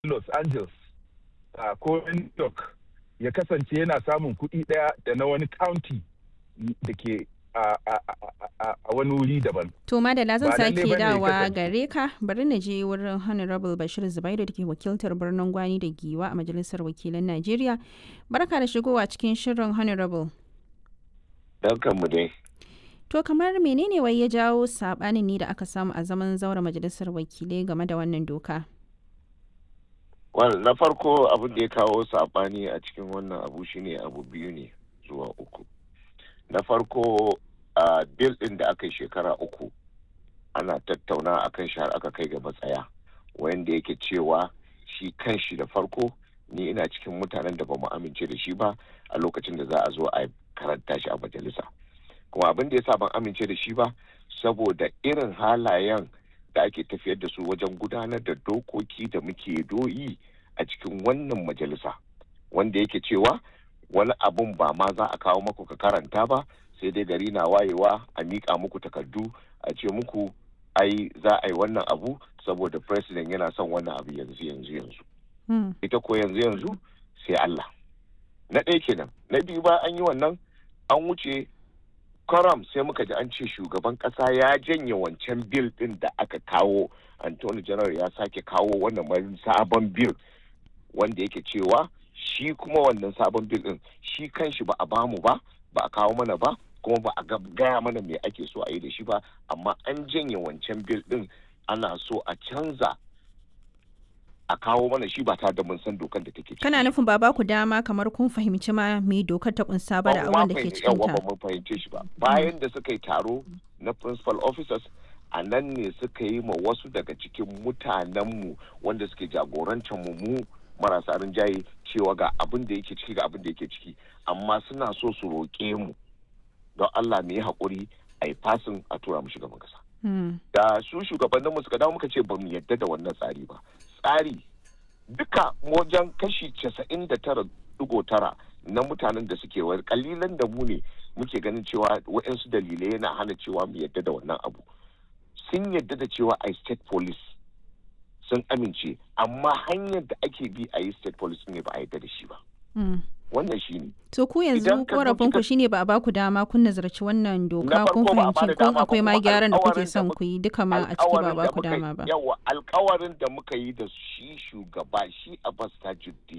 los angeles uh, ko new york ya kasance yana samun kuɗi ɗaya da na wani county da ke a wani wuri daban. To Madala zan Ba lalle sake bane ya dawa kasance. gare ka bari na je wurin Honorable Bashir Zubairu da ke wakiltar birnin Gwani da Giwa a Majalisar Wakilan Najeriya. Barka da shigowa cikin shirin Honorable. mu dai. To kamar menene wai ya jawo sabanin ne da aka samu a zaman zaura Majalisar Wakilai game da wannan doka? Wal na farko abin da ya kawo sabani a cikin wannan abu shine abu biyu ne zuwa uku. Na farko a bil ɗin da aka yi shekara uku ana tattauna akan shi har aka kai ga matsaya wanda yake cewa shi kan shi da farko ni ina cikin mutanen da ba mu amince da shi ba a lokacin da za a zo a karanta shi a majalisa. Kuma abin da ya sa ban amince da shi ba saboda irin halayen da ake tafiyar da su wajen gudanar da dokoki da muke doyi a cikin wannan majalisa wanda yake cewa wani abun ba ma za a kawo maku ka karanta ba sai dai gari na wayewa a miƙa muku takardu a ce muku ai za a yi wannan abu saboda president yana son wannan abu yanzu yanzu yanzu Hmm. ita ko yanzu yanzu sai Allah na ɗaya kenan na biyu ba an yi wannan an wuce karam sai muka ji an ce shugaban ƙasa ya janye wancan bil ɗin da aka kawo Anthony General ya sake kawo wannan wani sabon bil wanda yake cewa shi kuma wannan sabon bil ɗin shi kanshi ba a bamu ba ba a kawo mana ba kuma ba a ga- gaya mana me ake so a yi da shi ba amma an janye wancan bil ɗin ana so a canza a kawo mana shi ba tare da mun san dokar da take ciki. Kana nufin ba ba ku dama kamar kun fahimci ma me dokar ta kunsa ba da Ba abin da ma ke fahimci- cikin yawa ta. ba mun fahimce shi ba bayan da suka yi taro na principal officers a nan ne suka yi ma wasu daga cikin mutanenmu wanda suke jagorantar mu mu marasa rinjaye cewa ga abin da yake ciki ga abin da yake ciki amma suna so su roƙe mu don Allah mu yi haƙuri a yi fasin a tura mu shugaban kasa Hmm. da su shugabanninmu suka dawo muka ce ba mu yadda da wannan tsari ba tsari duka wajen kashi casa'in da tara digo tara na mutanen da suke wani kalilan da mu ne muke ganin cewa waɗansu dalilai yana hana cewa mu yadda da wannan abu sun yadda da cewa a state police sun amince amma hanyar da ake bi a yi state police ne ba a yadda da shi ba Hmm. wannan shi ne To ku yanzu Idan ka zo korafin ku kika- shine ba a baku dama kun nazarci wannan doka Na kun farko ba a fahimci bada kun dama ba, akwai ma kuma gyaran da kuke alƙawarin da son muka- ku yi duka ma a ciki ba a alkawarin da baku muka yi- dama ba. yawa alkawarin da muka yi da shi shugaba shi abbas tajuddin